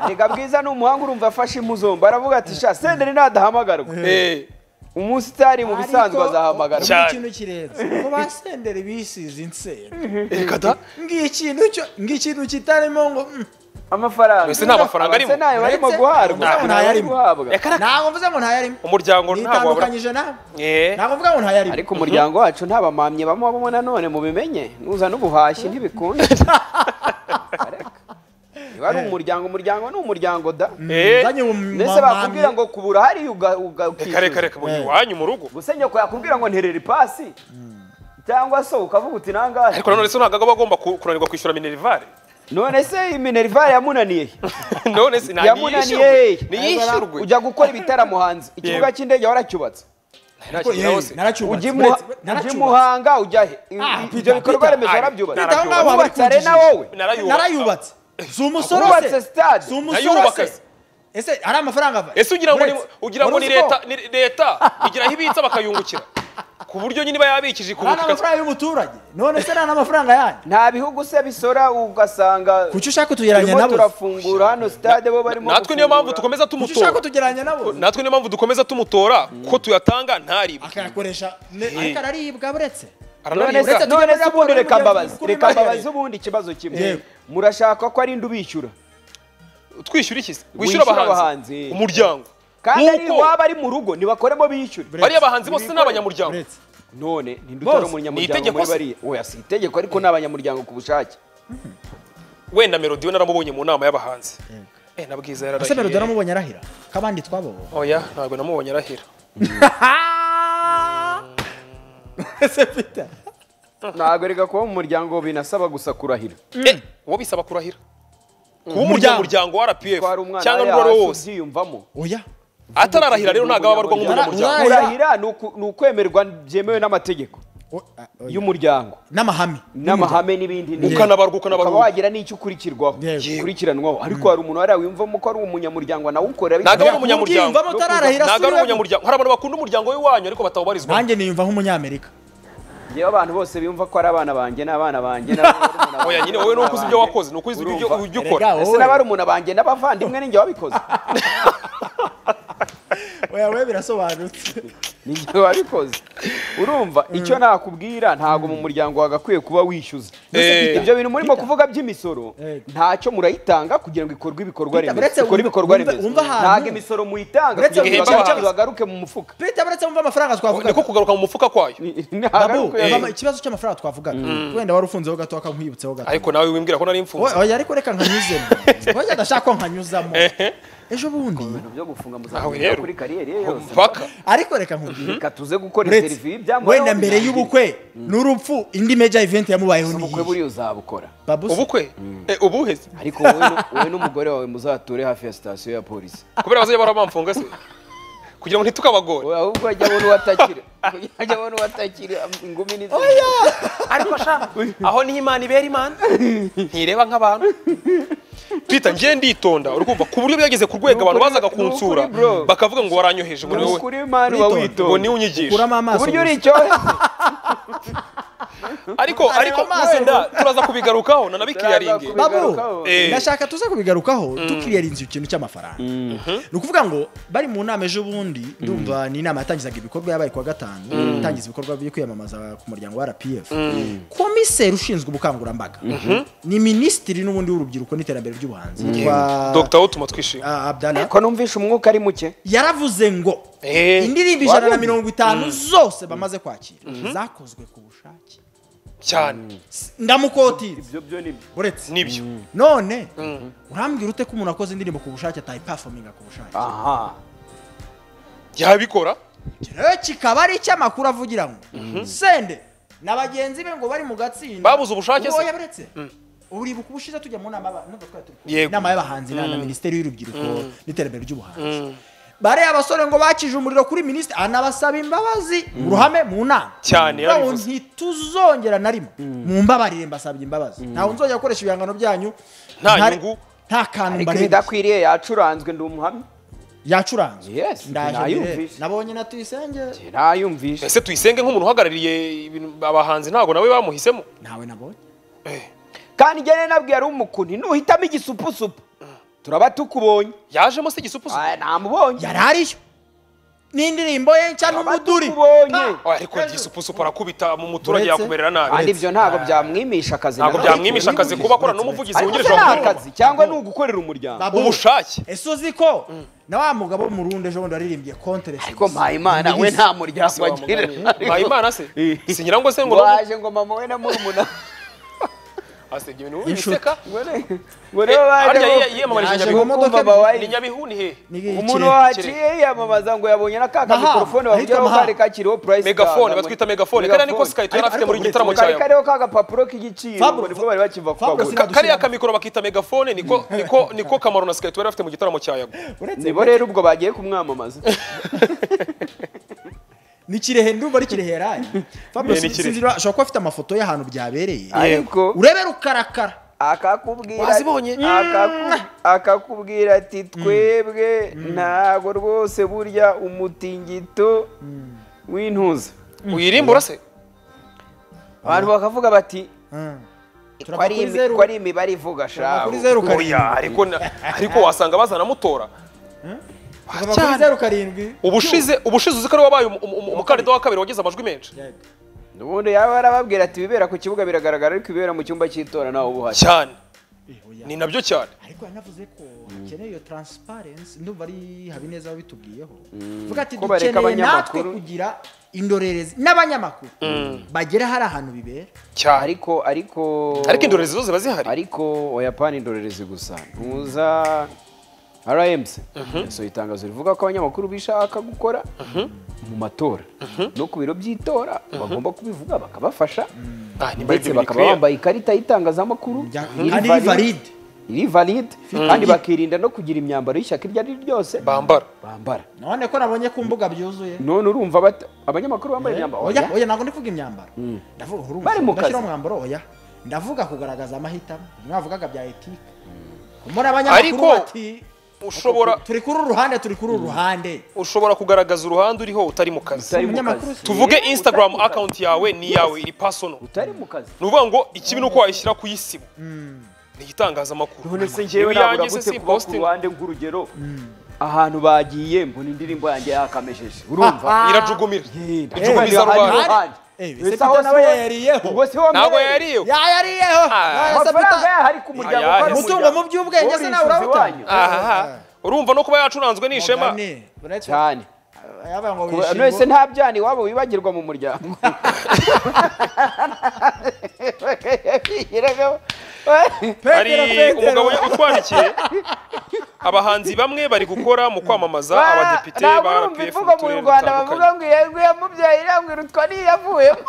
Erega bwiza ni umuhanga urumva afashe imuzomba aravuga ati sha senderi nadahamagarwa Eh, umunsi utari mu bisanzwe azahamagarwa Cyane. Cyane. ikintu kirenze ko basendere bisize insero reka da ng'ikintu cyo ng'ikintu kitarimo ngo mm. amafaranga Mbese nta mafaranga arimo? Abase ntayo barimo Uretse- guhabwa ntayo ntayo bari arimo. guhabwa ntabwo mvuze ngo ntayarimo umuryango ntabwo wabura nitandukanyije nawe Eh, ntabwo mvuga ngo ntayarimo ariko umuryango wacu nta bamamyi bamubamo nanone mubimenye nuza n'ubuhashyi ntibikunda Areka. niba ari umuryango umuryango ni umuryango da eh, Nzanye ubu- ndetse mamamye. bakubwira ngo kubura hariya uga- uga- reka reka ukishyuza. reka mu iwanyu mu rugo gusa nyoko yakubwira ngo nterera ipasi cyangwa se ukavuga uti nangahe ariko nanone se ntabwo aba agomba ku- kunanirwa kwishyura minerivare none se iminerivare yamunaniye he? none se ntabwo yamunaniye he? yishyurwe niyishyurwe ujya gukora ibitaramo hanze ikibuga cy'indege waracyubatse Ntakindi Yewe, nawe se. naracyubatse. ujya i Muha- Uretse- ujya i naracyubatse. muhanga ujya he I- Ah, i- ibyo Peter, bikorwa Peter, remezo ah, warabyubatse Peter, naracyubatse. wubatse arena wowe Narayubatse. narayubatse si umusoro wubatse se stade si umusoro Nayubaka se se. ese ari amafaranga ava ese ugira ngo ni, Uretse- ugira ngo ni wari uzi ko leta ni leta igira aho ibitsa bakayungukira ku buryo nyine iba yabikije ku ari n'amafaranga y'umuturage none se ari n'amafaranga yanyu nta bihugu se bisora ugasanga kuki ushaka kutugereranya turimo nabo turafungura hano stade bo barimo natwe niyo mpamvu gufungura. dukomeza kuki ushaka tumutora kutugereranya nabo natwe niyo mpamvu dukomeza tumutora ko tuyatanga ntaribwe akayakoresha ne- ariko araribwa buretse none aranaribwa se Uretse none se tugendera ubundi kuri reka mugenzi mbabaze mukuru reka n'abahereye. mbabaze ubundi ikibazo kimwe Yego. murashaka ko ari indi ubishyura twishyura iki se Wishyura wishyura abahanzi. abahanzi umuryango kandi ari nkuko waba ari mu rugo ntibakoremo bishyure Bre- bariya abahanzi bose ni abanyamuryango buretse none ntidutore Bose. Ni umunyamuryango itegeko muri se. bariya oya si itegeko ariko ni abanyamuryango ku bushake wenda melodi we naramubonye mu nama y'abahanzi eh na bwiza ese melodi yararahiye naramubonye arahira ko abandi twababonye oya ntabwo namubonye arahira ese peter ntabwo reka kuba mu muryango binasaba gusa kurahira eh uwo bisaba kurahira kuba Umuryango. umuryango wa RPF twari umwana cyangwa n'uwo we ari hasi we wose ubyiyumvamo oya atararahira rero ntabwo aba abarwa nk'umunyamuryango Urahira. kurahira ni uku- ni ukwemerwa byemewe n'amategeko o- a- o- y'umuryango n'amahame n'amahame n'ibindi n'ibindi. Ukanabarwa, ukanabarwa. ukaba wagira n'icyo ukurikirwaho Yego. ukurikiranwaho ariko hari umuntu wari wiyumvamo ko ari umunyamuryango anawukora Ntabwo ari bityo- umunyamuryango. Ubwiyumvamo utararahira ntabwo ari asubiremo. umunyamuryango hari abantu bakunda umuryango w'iwanyu ariko batawubarizwa nanjye niyumva nk'umunyamerika Njyewe abantu bose biyumva ko ari abana banjye n'abana banjye n'abana oya nyine wowe nuko uzi ibyo wakoze nuko uzi ibyo Urumva. ujya ukora Erega, ese wowe. n'abari umuntu banjye n'abavandimwe ninjye wabikoze oya we birasobanutse ninjye wabikoze urumva icyo nakubwira ntabwo mu muryango wagakwiye kuba wishyuza Eh. ibyo bintu murimo kuvuga by'imisoro Yego. ntacyo murayitanga kugira ngo ikorwe ibikorwa Peter, uretse remezo ikore wumva- ibikorwa wumva- remezo wumva ahantu- ntabwo imisoro muyitanga Uretse kugira wumva ngo ibagaruke- ahantu- bagaruke mu mufuka Peter baretse wumva amafaranga twavuga niko kugaruka mu mufuka kwayo Babu, Ntabwo Eh. mama, ikibazo cy'amafaranga twavugaga wenda wari ufunzeho gato akankwibutseho gato ariko nawe wimbwira ko nari imfunze Oya, oya ariko reka nkanyuzemo oya ndashaka ko nkanyuzamo ejo bundi ibintu byo Aho gufunga muzakora rero. kuri kariyeri ye yose mpaka ariko reka nkubwire reka tuze gukora uretse interiviyu ibyamubayeho wenda mbere birangire. y'ubukwe n'urupfu indi meja event yamubayeho ni ubukwe buriya uzabukora babu ubukwe Eh, ubuhe se ariko wowe nu- wowe n'umugore wawe muzature hafi ya sitasiyo ya polisi kubera bazajya bahora bamfunga se kugira ngo ntitukabagore Oya, ahubwo ajya abona uwatakira ajya abona uwatakira ingumi ni ariko sha aho ni imana ibera imana ntireba nk'abantu pita ngiye nditonda uri kumva ku buryo byageze ku rwego Ni abantu ukuri- bazaga ni kunsura ukuri, bro. bakavuga ngo waranyoheje ngo ni wowe ukuri mani uba ngo Witonda. witonda niwe unyigisha kuramo amaso uburyo uri gusa. icyohe ariko ariko amaso wenda turaza kubigarukaho nanabikiriyaringe Turaza babu kubigarukaho. Eh. ndashaka tuze kubigarukaho tukiriyarinze ikintu cy'amafaranga ni ukuvuga ngo bari mu nama ejo bundi ndumva ni inama yatangizaga ibikorwa yabaye kuwa gatanu itangiza ibikorwa byo kwiyamamaza ku muryango wa rpf komiseri ushinzwe ubukangurambaga ni minisitiri n'ubundi w'urubyiruko n'iterambere ry'ubuhanzi yitwa dogita wo tuma twishima ah, abdallah ko numvisha umwuka ari muke yaravuze ngo Eh, indirimbo ijana na mirongo itanu zose bamaze kwakira zakozwe ku bushake cyane ndamukotira ibyo byo ni byo uretse nibyo none urambwira ute ko umuntu akoze indirimbo ku bushake atayipafominga ku bushake aha yabikora Iki rero kikaba ari icy'amakuru avugira ngo sende na bagenzi be ngo bari mu gatsinda Babuze ubushake se? se yaburetse uribuka ubushize tujya mu nama aba- n'ubwo twari turi- Yego. inama y'abahanzi na na minisiteri y'urubyiruko n'iterambere ry'ubuhanzi bariya abasore ngo bakije umuriro kuri minisitiri anabasaba imbabazi mu ruhame mu nama Cyane, Ngo yarabivuze. ntituzongera na rimwe mu mbabarire mbasabye imbabazi ntawe nzongera gukoresha ibihangano byanyu Nta ntare- nyungu. nta kantu ariko mbareba ibidakwiriye yacuranzwe ndi umuhamya yacuranzwe Yes, ndaje nayumvise. mbere. nabonye na tuyisenge ntayumvisha ese tuyisenge nk'umuntu uhagarariye ibintu- abahanzi ntabwo nawe bamuhisemo ntawe nabonye kandi njye rero nabwiye ari umukuntu nuhitamo igisupusupu turaba tukubonye yajemo se igisupusu Ah, namubonye yari ariyo n'indirimbo ye nshya Turaba n'umuduri tukubonye Oya, ariko igisupusu parakubita mu muturage Uretse- yakumerera nabi kandi ibyo ntabwo byamwimisha akazi ntabwo na gato. byamwimisha akazi kuba akora n'umuvugizi ariko wungirije se ni wa guverinoma. akazi cyangwa ni ugukorera umuryango Babu, ubushake ese uzi ko na wa mugabo wo mu rundi ejo bundi waririmbye kontere ariko mpayimana we nta muryango agira mpayimana se Eh. si nyirango se ngo nawe- waje ngo mama we na murumuna asebya ibintu Inshuti. biseka ngo ne- ngo nibo baje harya bo- ye- yiyamamarije Yaje i Nyabihu. mu modoka Kumva babaye- ni nyabihu ni he umuntu waciye yiyamamaza ngo yabonye na ka Mahama, mikorofone ahitwa bahugiraho Mahama. kari kakiriho purayisi megafone batwita megafone kariya niko sikayita yari Ariko- afite muri ariko gitaramo cya kari yawe kariho ka gapapuro k'igiciro Fabro- ngo nibwo bari bakiva Fabro kukagura sinadushyira- kariya kamikoro bakita megafone niko niko niko kamaro na sikayita yari afite mu gitaramo cya yago nibo rero ubwo bagiye kumwamamaza ni kirehe ndumva ari kirehe yaraye Fabio Ni sin- Kirehe. sinzi niba- ashobora kuba afite amafoto y'ahantu byabereye ariko urebe rukarakara akakubwira Wazibonye? akaku- akakubwira ati twebwe ntago rwose burya umutingito w'intuza uyirimbura se abantu bakavuga bati ko turava ari kuri imi- zeru ko ari imibare ivuga turava shabu kuri zeru oya karindwi ariko na- ariko wasanga bazanamutora turava kuri zeru karindwi ubushize ubushize uzi ko ari wabaye umu- umu- umu- umukandida wa kabiri wagize amajwi menshi ubundi yaba arababwira ati ibibera ku kibuga biragaragara ariko ibibera mu cyumba cy'itora nawe uba uhari cyane Eh, oya. ni nabyo cyane ariko yanavuze ko hakeneye iyo transparency ndumva ari habineza wabitubwiyeho vuga ati Ko bareka dukeneye natwe abanyamakuru." kugira indorerezi n'abanyamakuru bagera hari ahantu bibera cyane ariko ariko ariko indorerezi zo ziba zihari ariko oyapani indorerezi gusa ntuza RMC so itangazo rivuga ko abanyamakuru bishaka gukora mu matora no ku biro by'itora bagomba kubivuga bakabafasha Ah, nimba aribyo ndetse bakaba bikwiye. bambaye ikarita y'itangazamakuru Bya- iri kandi iri valide, valide. iri valide kandi bakirinda no kugira imyambaro y'ishyaka iryo ari ryo ryose bambara bambara none ko nabonye ku mbuga byuzuye none urumva bata- abanyamakuru bambaye imyambaro oya oya ntabwo ndi kuvuga imyambaro ndavuga uruhu Bari mu kazi. ndashyiraho umwambaro oya ndavuga kugaragaza amahitamo mwavugaga bya etike muri Ariko, abanyamakuru bati ushobora turi kuri uru ruhande turi kuri uru ruhande ushobora kugaragaza uruhande uriho utari mu utari kazi mu Umunyamakuru kazi. si- tuvuge Utari mu instagram kazi. account yawe ni iyawe iri personal utari mu kazi ni ukuvuga ngo ikibi ni uko wayishyira ku isibo ni igitangazamakuru none se Niba njyewe iyanjye nabura se gute si kuba ku posting. ruhande nk'urugero ahantu bagiye mbona indirimbo yanjye yakamejeje urumva irajugumira ijugumiza Eh, hari rubanda ruhande. Eh, Ubwo Sepetu aho nawe niwe- yayariyeho. ubwo siho ntabwo mbereye. yariyo yayariyeho Ah. None se amafaranga puta- yaho ari ku muryango Ayahe. kandi umutungo umuryango mu by'ubwenge se urishyuza nawe urawutanga iwanyu. aha urumva no kuba yacuranzwe ni ishema Mugani, uretse- cyane yabaye ngo Kuba- wishimye. none nta byana iwabo wibagirwa mu muryango Petero, hari Petero. umugabo utwandikiye abahanzi bamwe bari gukora mu kwamamaza abadepite ntabwo ba urumva rpf imvugo mu mu turere rwanda bavuga dutandukanye ngo yego yamubyaye irambwira utwa niyavuyemo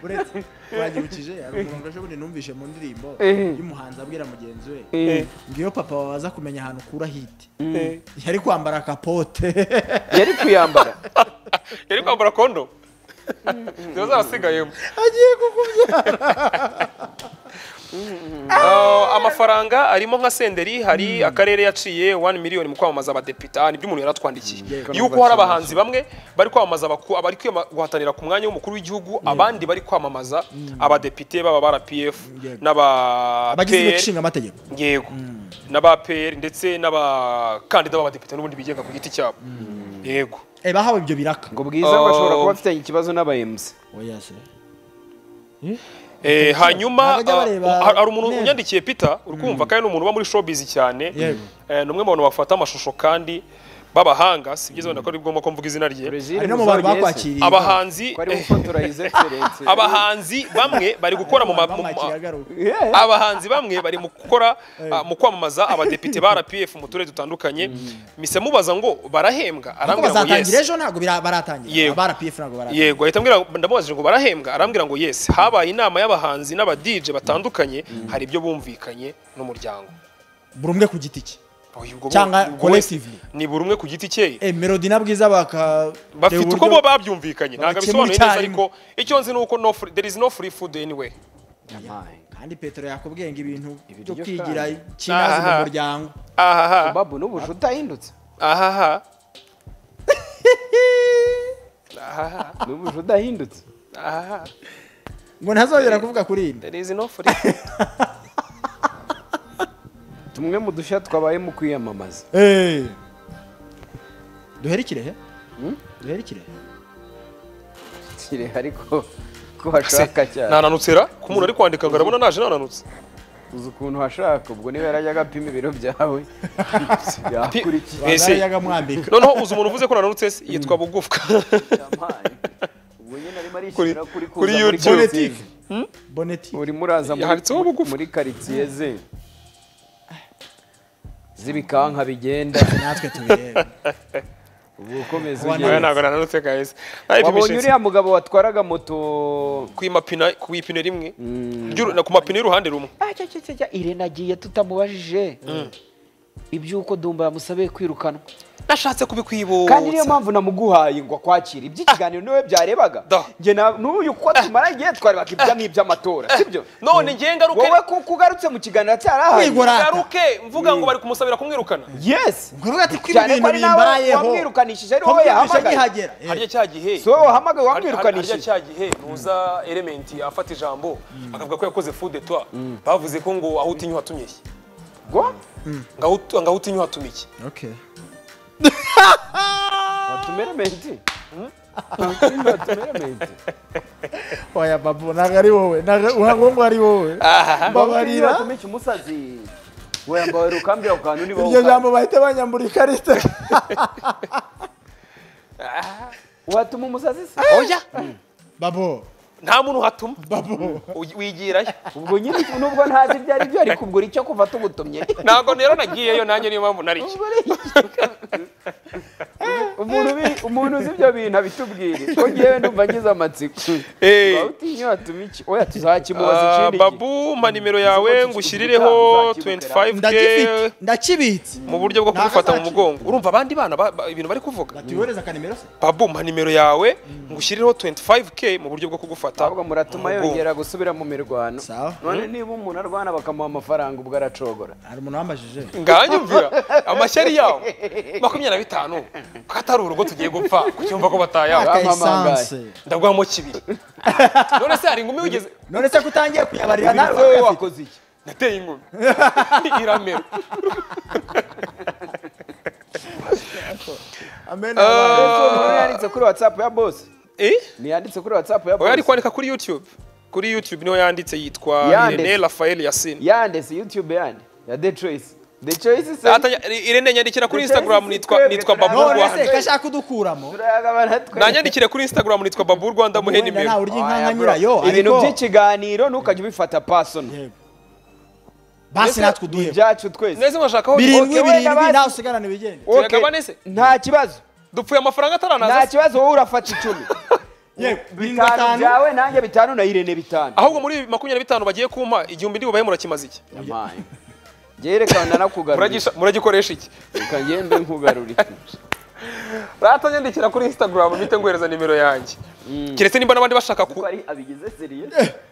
uretse uranyibukije hari umurongo ejobundi numvishe mu ndirimbo Ehe. y'umuhanzi abwira mugenzi we Eh. ngiyo papa waza kumenya ahantu ukura hiti yari kwambara kapote yari kuyambara yari kwambara kondo ziba zarasigayemo agiye kukubyara Ah, amafaranga arimo nka senderi hari akarere yaciye 1 miliyoni mu kwamamaza abadepite Ah, nibyo umuntu yaratwandikiye yuko hari abahanzi bamwe bari kwamamaza abaku- abari kwiyama- guhatanira ku mwanya w'umukuru w'igihugu abandi bari kwamamaza abadepite baba ba rpf Yego. n'aba abagize inteko PL. ishinga amategeko yego n'aba pr ndetse n'abakandida b'abadepite n'ubundi bigenga ku giti cyabo yego Eh, bahawe ibyo biraka ngo bwiza Oh. bashobora kuba bafitanye ikibazo n'abayemuzi oya se Eh, hanyuma Ntabwo bajya bareba ah, hari hari umuntu neza. unyandikiye peter uri kumva kandi ni umuntu uba muri showbiz cyane Yego. Eh, ni umwe mu bantu bafata amashusho kandi b'abahanga si byiza wenda ko ari ngombwa ko mvuga izina rye Brezil hari no mu bantu muzogeze. bakwakiriye abahanzi ko ari eh, gufotora his excellence abahanzi bamwe bari gukora mu ma- mu ma- bamwakira agaruka Yeah. abahanzi bamwe bari mu gukora ah, mu kwamamaza abadepite ba rpf mu turere dutandukanye mise mubaza ngo barahembwa ariko arambwira ngo bazatangira yes ejo ntabwo bira- baratangira Yego. abara pf ntabwo baratangira yego ahita ambwira ndamubajije ngo barahembwa arambwira ngo yes habaye inama y'abahanzi n'abadije batandukanye hari ibyo bumvikanye n'umuryango buri umwe ku giti cye Oya, ubwo bo- Cyangwa ubwo wese- collectively. ni buri umwe ku giti cye Eh, melody na bwiza baka bafite uko bo babyumvikanye ntabwo babikemura abisobanuye neza icyarimwe. ariko icyo nzi ni uko no free- there is no free food anyway Yamaye. kandi petero yakubwenga ibintu Ibiryo byo kwigira kandi. kinazi mu Aha. muryango ahaha babu n'ubujura utahindutse ahaha ahaha n'ubujura udahindutse ahaha ngo ntazongera kuvuga kuri iyi there is no free food tumwe mu dushya twabaye mu kwiyamamaza duherekire he duherekire he kire ariko ko hashaka cyane nananutse ra ku muntu ari kwandika ngo arabona naje nananutse uzi ukuntu hashaka ubwo niba yarajya agapima ibiro byawe yakurikira Ese- yaga mwambika noneho uzi umuntu uvuze ko nananutse se yitwa bugufwa Yamaye. ubwo nyine arimo Kuri- arishyira kuri kuri kuza muri YouTube. karitsiye. boneti urimo uraza muri- Yanditseho bugufi. muri karitsiye ze z'ibikanka bigenda natwe tubirebe ubu ukomeza Wana- oya ugenda ntabwo nananutse guys nayipimishe wabonye insi- uriya mugabo watwaraga moto ku mapina ku ipine rimwe Ry'uru- na ku mapine y'uruhande rumwe Ah, cya, cya, cya, cya, irene agiye tutamubajije iby'uko dumba yamusabeye kwirukanwa nashatse kubikwibutsa kandi niyo mpamvu namuguhaye ngo akwakire iby'ikiganiro niwe byarebaga Da. njye na- n'uyu kuko tumara igihe twarebaga ibya nk'iby'amatora sibyo none ngiye ngaruke wowe kuko ugarutse mu kiganiro cyarahaye Wigora. ngaruke mvuga ngo bari kumusabira kumwirukana yes nkuruvuga ati ko ibi cyane ko bintu ari nawe bimbayeho wamwirukanishije ari wowe komwibisha yahamagaye nkihagera harya cya gihe si wowe wahamagaye harya- harya wamwirukanishije cya gihe nuza elementi afata ijambo akavuga ko yakoze fude twa bavuze ko ngo aho utinya uhatumiye ngo ngaho ut- ngaho utinya uhatumiye okay watumere menti watumere menti oya babu ntabwo ari wowe ntabwo ngo ari wowe mbabarira watumire umusazi wambaye rukambira ku kantu niba iryo wukanda. jambo bahita banyambura ikarita watuma umusazi se oya babo nta muntu uhatuma babo Uy- wigirayo ubwo nyine nubwo ntazi ibyo ari byo ariko ubwo icyo kuva tugutumye ntabwo rero nagiyeyo nanjye niyo mpamvu nariyo umuntu ubi- umuntu uzi ibyo bintu abitubwire ko ngewe ndumva ngize amatsiko Eh. waba utinyura tuba iki oya tuzakimubaza Ah, ikindi gihe. babu ma nimero yawe ngushyirireho ndagifite 25k ndakibitse mu buryo bwo kugufata mu mugongo urumva abandi bana ba- ba- ibintu bari kuvuga batiyohereza akanimero se babu ma nimero yawe ngushyirireho 25k mu buryo bwo kugufata ahubwo muratuma mu mugongo. yongera gusubira mu mirwano Sawa. none niba umuntu arwana bakamuha amafaranga ubwo aracogora hari umuntu wambajije nganye umvira amashyari yawo makumyabiri na bitanu ko atari urugo tugiye gupfa kucyumva ko batayawe Aka- akayisanse ndaguhamo kibiri none se hari ingumi wigeze none se ko utangiye kuyabarira nawe nawe wowe ugafite wakoze iki nateye ingumi iramera amen umuntu yanditse kuri whatsapp ya boss eh ntiyanditse kuri whatsapp ya oya ari boss kwandika kuri youtube kuri youtube niho yanditse yitwa Yanditse. Irene Raphael Yasin yande si youtube yande ya the choice the choice se Atanya- Irene nyandikira kuri Ndetse Instagram n'izi nitwa twebwe nitwa Babu turabona. none Rwanda se kashaka kudukuramo turayagabana twe nanyandikire kuri Instagram nitwa Babu Rwanda muhe wenda nimero nawe urya Oya, bro. inkanka nyirayo ibintu ariko by'ikiganiro ntukajya ubifata personal basi natwe uduhe ibyacu twese neza mwashakaho birindwi Okay, wenda birindwi basi. nawe usigarane bigende Okay. Turagabane se? nta kibazo dupfuye amafaranga nta ataranaza kibazo wowe urafata icumi yewe birindwi bitanu batanu byawe nanjye bitanu na irene bitanu ahubwo muri ibi makumyabiri na bitanu bagiye kumpa igihumbi ndibubahe murakimaze iki Yamaye. Jye reka ndanakugarurira Muragisha- muragikoresha iki reka ngende nkugarurira ratanyandikira kuri Instagram mpite nguhereza nimero yanjye keretse niba n'abandi bashaka ku ari abigize seriye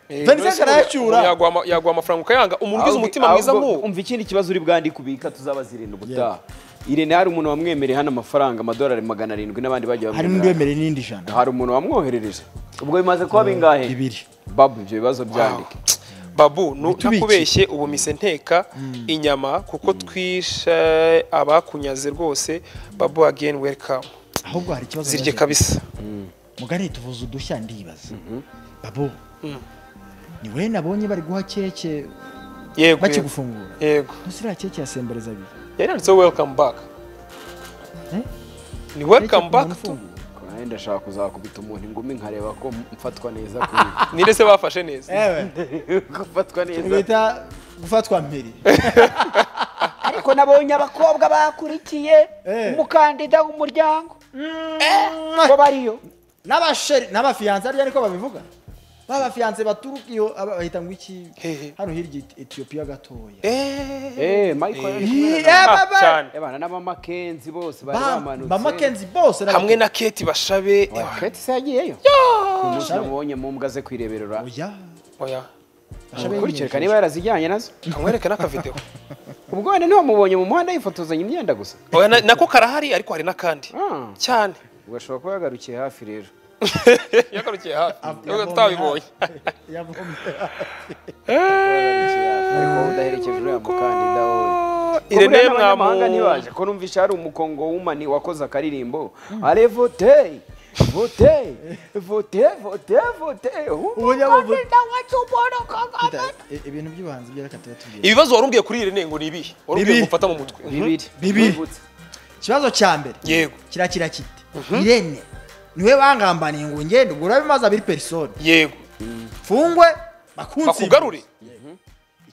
Vincent arayacyura. Umuntu yaguha- yaguha amafaranga ukayanga umuntu ugize umutima mwiza nk'uwo umva ikindi kibazo uri bwandi kubika tuzaba zirinda ubutaha irene hari umuntu wamwemereye hano amafaranga amadolari magana arindwi n'abandi bagiye hari n'undi bamwemerera. wemereye n'indi ijana hari umuntu wamwoherereje ubwo bimaze kuba bingahe bibiri babu ibyo bibazo byandike babu nu- Bitubiki. nakubeshye ubu mise nteka inyama kuko twishe abakunyaze rwose babu again welcome ahubwo hari ikibazo zirye naje- kabisa mugari tuvuze udushya ndibaza babu ni wowe nabonye bari guha keke yego yego. bakigufungura yego Ese iriya keke ya semboreza abiri yari yanditseho welcome back Eh? ni Keke ku welcome muntu back tu ufungura. kandi ndashaka kuzakubita umuntu ingumi nkareba ko mfatwa neza kuri nire se bafashe neza ewe gufatwa neza bita gufatwa mpiri ariko nabonye abakobwa bakurikiye Eh. umukandida w'umuryango ko bariyo n'abasheri n'abafiyanse arya niko babivuga b'abafiyanse baturuka iyo aba- bahita ngo iki Hehe. hano hirya Eti- etiyopiya gatoya Eh, eh michael yari kumwe na- Eh, ah, baba! cyane Ebana n'abamakenzi bose bari Ba- bamanutse ba makenzi bose na hamwe na keti bashabe keti se yagiyeyo umunsi namubonye mu mbwa ze kwireberera oya oya Bashabe ukurikije yinyegeje. niba yarazijyanye nazo kamwereke n'akavideo ubwo wenda ntiwamubonye mu muhanda yifotozanya imyenda gusa oya na- nako karahari ariko hari n'akandi Ah. cyane ubwo ashobora kuba yagarukiye hafi rero yagarukiye hafi Yabonye- tutabibonye Yabonye. Yagarukiye hafi, ariko wowe udaherekeje uriya mukandida wowe irene Irene mwamahanga mwamu ntibaje ko numvisha hari umukongo w'umani wakoze akaririmbo ale vote vote vote vote vote umukandida wacu Paul Kagame I- ibintu by'ubuhanzi byo reka tuba tubwira ibibazo warubwiye kuri irene ngo ni ibihe warubwiye Ibi. ngo ufata mu mutwe bibiri Bibiri. Wibutse. ikibazo cya mbere yego kirakira kiti irene niwe bangambaniye ngo ngende ubwo urabimaze abiri perisoni yego mfungwe bakunsi bakugarure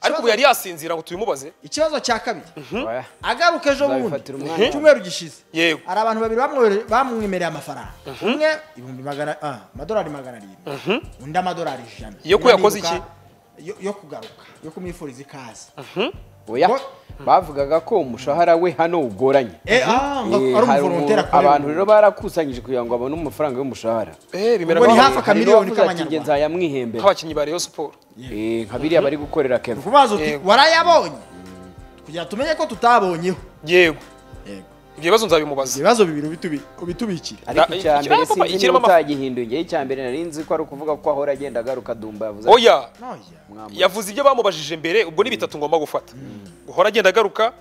ariko ubu yari yasinzira ngo tubimubaze ikibazo cya kabiri Oya. agaruka ejo bundi Nzabifatira umwanya. icyumweru gishize Yego. hari abantu babiri bamwere- bamwemereye amafaranga umwe ibihumbi magana ah, amadolari magana arindwi undi amadolari ijana Yo ko yakoze iki? Yo- yo kugaruka yo kumwifuriza ikaze Oya. Ngo- bavugaga ko umushahara we hano ugoranye Eh, ah, ngo Eh, ari hari umuntu- umuvolonteri akorera abantu rero barakusanyije kugira ngo babone amafaranga y'umushahara eh bimera Ubwo ni nk'aho- hafi akamiliyoni k'abanyarwanda. nzayamwihembera nk'abakinnyi ba Rayon Sport nka biriya bari gukorera kevin kubaza uti Yego. warayabonye kugira tumenye ko tutabonyeho yego Yego. ibyo bibazo nzabimubaza ibibazo bibiri ubitubi- ubitubikire ariko Na- icya iki- mbere papa, sinzi ikirimo niba ama- utagihinduye igihe icya mbere nari nzi ko ari ukuvuga ko ahora agenda agaruka dumba yavuze ati, oya Noya. "Mwamura." yavuze ibyo bamubajije mbere ubwo ni bitatu ngomba gufata guhora agenda agaruka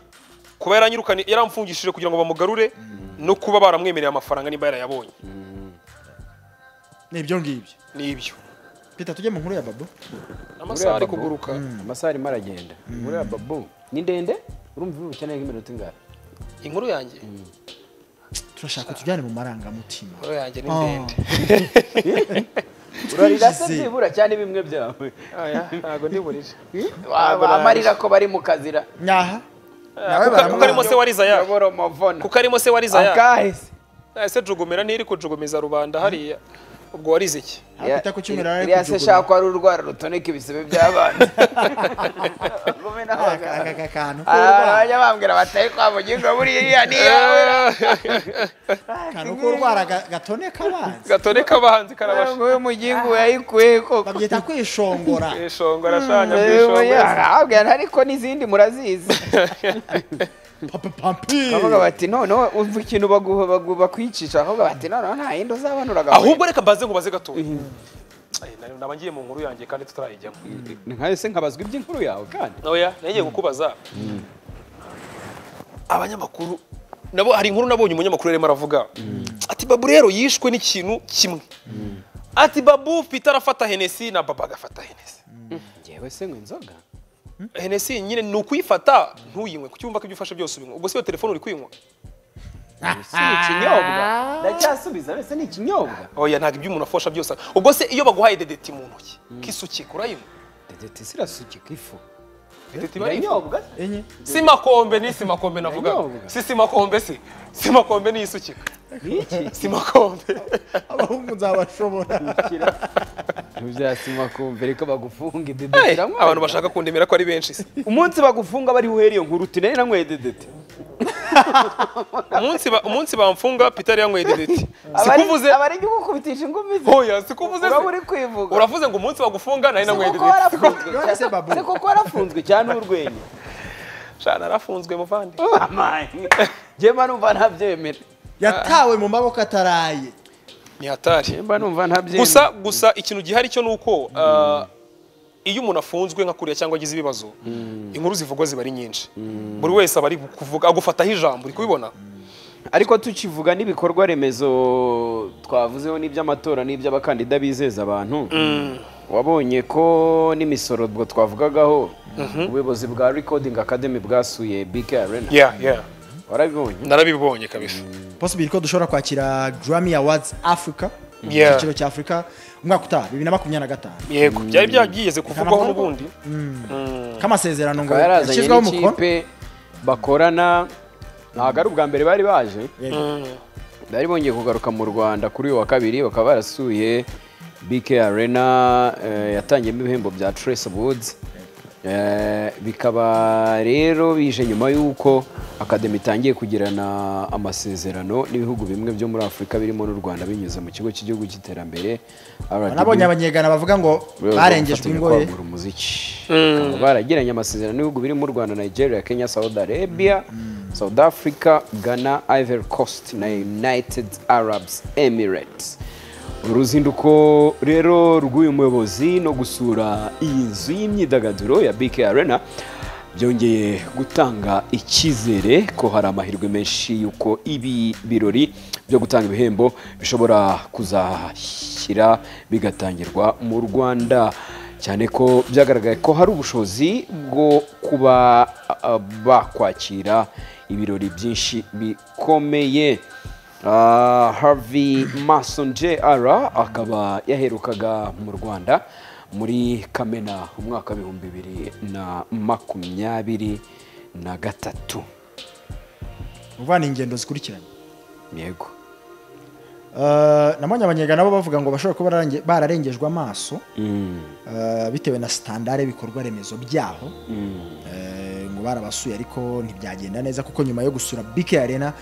kuba yaranyirukanye yaramfungishije kugira ngo bamugarure no kuba baramwemereye amafaranga niba yarayabonye ni ibyo ngibyo ni ibyo pita tujye mu nkuru ya babo amasaha ari Babu. kuguruka amasaha arimo aragenda muri ya babu ni ndende urumva ibi ukeneye nk'iminota ingahe inkuru yanjye turashaka tujyane mu marangamutima inkuru yanjye ni Oh. ndende urarira se Twigize. byibura cyane bimwe byawe Oya, ntago ndi burije Wa- amarira ko bari mu kazira nyaha kuko arimo se wariza ya yabora amavona kuko arimo se wariza ya akahise ese jugumira ntiri kujugumeza rubanda hariya ubwo warize iki hakurya ku cyumweru ari iriya se shaka ko ari urwara rutoneka ibisebe by'abana Ngumena aka kwanga. aka- aka kantu Ah, k'urwara bajya bambwira bataye kwa mugingo buriya iriya ni iyawe akantu k'urwara ga- gatoneka abanza gatoneka abahanzi karabasha ngo uyu mugingo yayikuye koko babyita kwishongora ishongo arashanya bwishongo arabwira ariko n'izindi murazizi papa pampiri bavuga bati noneho umva ikintu baguha bagu- bakwicisha ahubwo bati noneho nta yindi uzabanuraga ahubwo reka mbaze nkubaze gatoya Eh, nari- naba ngiye mu nkuru yanjye kandi tutarayijyamo ni nkayo se nkabazwa iby'inkuru yawe kandi oya nagiye kukubaza abanyamakuru nabo hari inkuru nabonye umunyamakuru yarimo aravuga ati babu rero yishwe n'ikintu kimwe ati babu peter arafata henesi na baba agafata henesi ngewe se ngo inzoga henesi nyine ni ukuyifata ntuyinywe ku cyumba ko ibyo ufashe byose ubinywa ubwo si iyo telefone uri kuyinywa si ikinyobwa ndacyasubiza mbese ni ikinyobwa oya ntabwo ibyo umuntu afasha byose ubwo se iyo baguhaye dedeti mu ntoki kisukika urayinywa dedeti irasukika ifu dedeti iba ari ifu. iranyobwa enye si makombe ni si makombe navuga Iranyobwa. si si makombe si si makombe ni isukika ni iki si makombe abahungu nzabashobora ntibyasima kumva reka Hey, bagufunge dedeti iranywa abantu bashaka kundemera ko ari benshi se umunsi bagufunga bari buhere iyo nkuru uti nari nanyweye dedeti umunsi ba- umunsi bamfunga peter yanyweye dedeti sikuvuze abari gukubitisha ingumi ze hoya sikuvuze uraba uri se kwivuga uravuze ngo umunsi bagufunga nari nanyweye Se koko dedeti warafunzwe None se babu. se koko warafunzwe cyane urwenya shana arafunzwe muvandi njyemba numva ntabyemera yatawe mu maboko ataraye ni hatari njyemba numva ntabyemera gusa gusa ikintu gihari cyo nuko uh, iyo umuntu afunzwe nka kuriya cyangwa agize ibibazo inkuru zivugwa ziba ari nyinshi buri wese aba ari kuvuga agufataho ijambo uri kubibona ariko tukivuga n'ibikorwa remezo twavuzeho n'iby'amatora n'iby'abakandida bizeza abantu wabonye ko n'imisoro ubwo twavugagaho ubuyobozi bwa recording academy bwasuye bk arena yeah yeah warabibonye narabibonye kabisa possible ko dushobora kwakira Grammy Awards Africa mu Yeah. cyiciro cya Africa umwaka utaha 2025 yego byari byagiyeze kuvugwaho n'ubundi kamasezerano ngo akaba yarazanye yashyizweho umukono n'ikipe bakorana ntabwo ari ubwa mbere bari baje Yego. bari bongeye kugaruka mu rwanda kuri uyu wa kabiri bakaba barasuye bk arena eh, yatangiyemo ibihembo bya trace woods bikaba rero bije nyuma y'uko akademi itangiye kugirana amasezerano n'ibihugu bimwe byo muri afurika birimo n'u rwanda binyuze mu kigo cy'igihugu cy'iterambere RDB. nabonye abanyegana bavuga ngo Rwego barengejwe rufatanya ingoye kwagura umuziki Bakaba baragiranye amasezerano n'ibihugu birimo u rwanda nigeria kenya saudi arabia south africa ghana ivory coast na united arabs emirates uruzinduko rero rw'uyu muyobozi no gusura iyi nzu y'imyidagaduro ya bk arena byongeye gutanga icyizere ko hari amahirwe menshi y'uko ibi birori byo gutanga ibihembo bishobora kuzashyira bigatangirwa mu rwanda cyane ko byagaragaye ko hari ubushobozi bwo kuba ah, bakwakira ibirori byinshi bikomeye Ah, harvey mason jr akaba yaherukaga mu rwanda muri kamena umwaka w'ibihumbi bibiri na makumyabiri na gatatu uvana ingendo zikurikiranye yego Eh, nabonye abanyegana bo bavuga ngo bashobora kuba bararange- bararengejwe amaso Mm, eh, bitewe na standard ibikorwa remezo byaho Eh, ngo barabasuye ariko ntibyagenda neza kuko nyuma yo gusura BK Arena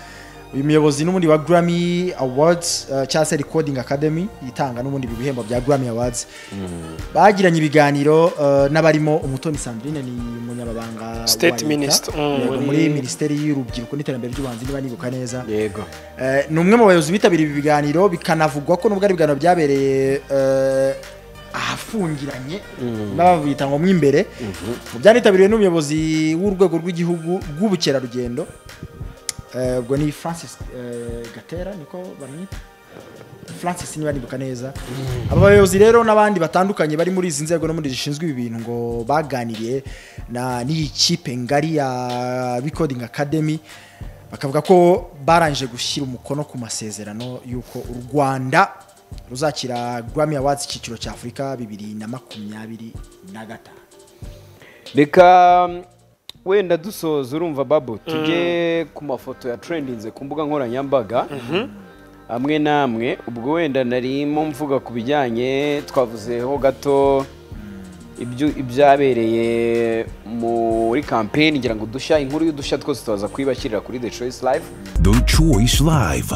uyu muyobozi n'ubundi wa Grammy Awards eh, cyangwa se Recording Academy itanga n'ubundi ibi bihembo bya Grammy Awards bagiranye ibiganiro eh, n'abarimo Umutoni Sandrine ni umunyamabanga wa State Leta, Minister, mm. yego, muri Minisiteri y'Urubyiruko n'Iterambere ry'Ubuhanzi niba nibuka neza yego Eh, ni umwe mu bayobozi bitabiriye ibi biganiro bikanavugwa ko nubwo ari ibiganiro byabereye eh, ahafungiranye n'ababita ngo mo imbere mu byanitabiriwe n'umuyobozi w'urwego rw'igihugu rw'ubukerarugendo eh, ubwo ni francis eh, gatera niko bamwita francis niba nibuka neza aba bayobozi rero n'abandi batandukanye bari muri izi nzego no muri zishinzwe ibi bintu ngo baganiriye na n'iyi kipe ngari ya recording academy bakavuga ko barangije gushyira umukono ku masezerano y'uko u rwanda ruzakira grammy awards icyiciro cya afurika bibiri na makumyabiri na gatanu reka mm, wenda dusoza urumva babu tujye ku mafoto ya trendinze ku mbuga nkoranyambaga hamwe namwe ubwo wenda narimo mvuga ku bijyanye twavuzeho gato ibyo- ibyabereye muri kampeni ngira ngo udushya inkuru y'udushya twose tubaza kuyibashyirira kuri the choice live The Choice Live.